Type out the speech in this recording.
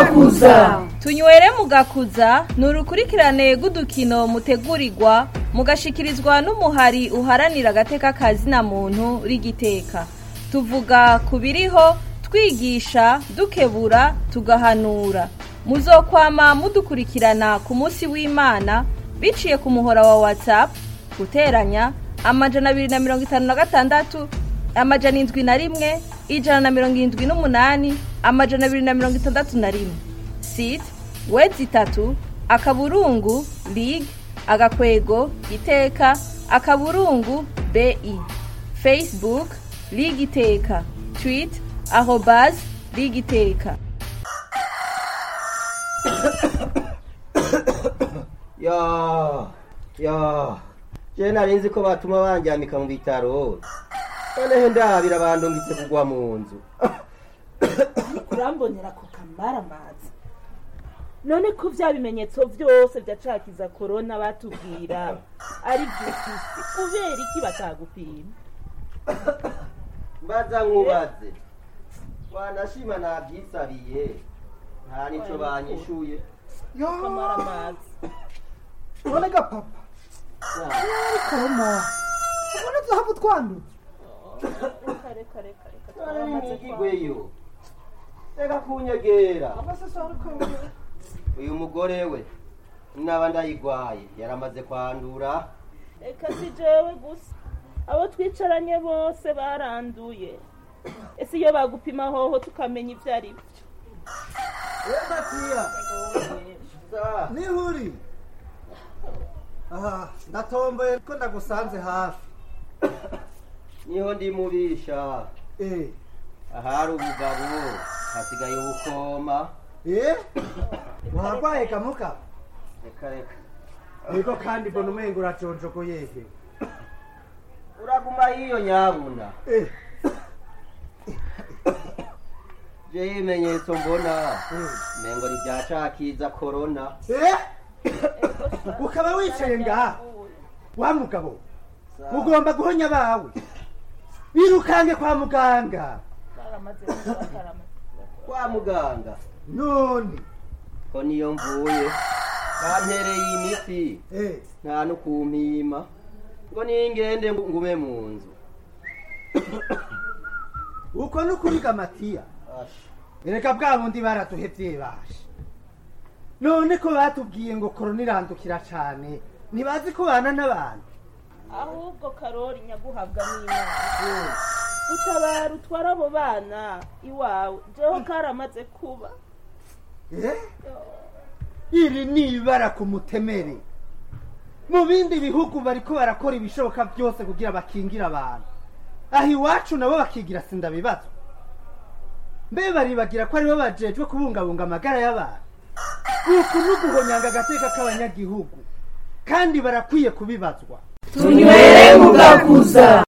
mugakuza tunywere mugakuza ni urukurikirane rw'udukino mutegurirwa mugashikirizwa n'umuhari uharanira agateka kazina muntu rigiteka tuvuga ku biriho twigisha dukebura tugahanura muzokwama mudukurikirana ku munsi w'imana biciye ku muhora wa whatsapp guteranya amajana abiri na mirongo itanu na gatandatu amajana indwi na rimwe ijana na mirongo irindwi n'umunani amajana abiri na mirongo itandatu na rimwe site wedi itatu akaburungu lig agakwego iteka akaburungu bi facebook lig iteka twit arobas lig iteka ya ya je nari nzi ko batuma banjyamika mu bitaro noneho ndabira bandungitse kugwa mu nzu urambonera ku kamaramazi none ko vya bimenyetso vyose vyacakiza korona batubwira ari vyufise kubera iki batagupima mbaza nkubaze wanashima nabyisabiye nta nico banyishuye kamaramazi none gapapa korona ubona tuhava utwanduza reka reka reka reka none twaramaze nimwigigweyo reka kunyegera amasasarukanga uyu mugore we naba ndayigwaye yaramaze kwandura reka si jewe gusa abo twicaranye bose baranduye ese iyo bagupima hoho tukamenya ivyo ari vyo matiya Sa, nihuri aha ndatomboye ko ndagusanze hafi niho ndimubisha eh ahari ubugabo hasigaye ubukoma eh warwaye kamuka reka reka niko kandi mbona umengo uraconjogoyege uraguma hiyo nyabuna eh je ibimenyetso mbona eh mengo ni vyacakiza korona eh ukaba wicaye ngaha wa mugabo ugomba guhonya abawe birukange kwa muganga baramaze baramaze kwa muganga none ko niyo mvuye bantereye imiti eh nta no kumpima ngo ningende ngume mu nzu uko nukuriga matiya Asha. erega bwa bundi baraduhevye bashe none ko batubwiye ngo korona irandukira cane ntibazi ko bana n'abantu ahubwo karori nyaguhabwa n'imana utabara utwara abo bana iwawe jeho karamaze kuba Eh? iri ni ibara ku mutemere mu bindi bihugu bariko barakora ibishoboka byose kugira bakingire abantu aho iwacu nabo bakigira sindabibazo mbe baribagira ko aribo bajejwe kubungabunga amagara y'abantu uku ni uguhonyanga agateka k'abanyagihugu kandi barakwiye kubibazwa tunywere mugakuza